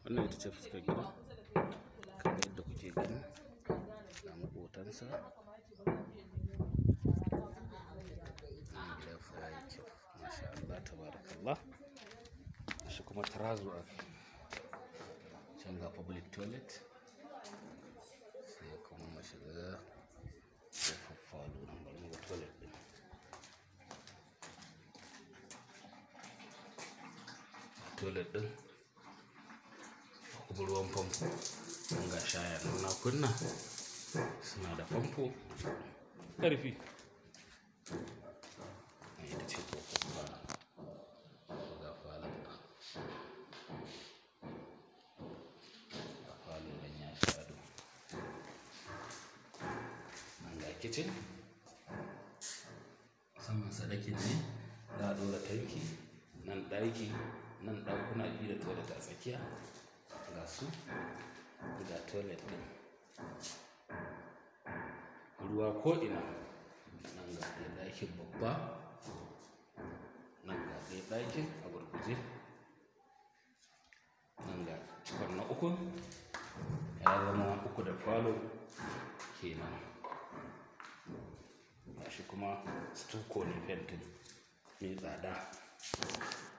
wannan ita ce fuskar gida kamar yadda kuke gani ga maƙotansa nan gida fa ya yi kyau masha Allah tabarakallah shi kuma tarazo a can ga public toilet sai kuma mashiga kofar falo nan bari mu ga toilet din toilet din kuma ruwan famfo don ga shaya nan na kunna suna da famfo ƙarfi nan ita ce kofar falo ga falon nan ga falo nan ya sha ado nan ga kicin saman sadakin ne za a ɗora tanki nan ɗaki nan ɗakuna biyu da toilet a tsakiya ga su ga toilet ɗin ruwa ko'ina nan ga ɗaya ɗakin babba nan ga ɗaya ɗakin a gurguje nan ga cikon na uku ya zama uku da falo kenan ga shi kuma stuko ne fentin mai tsada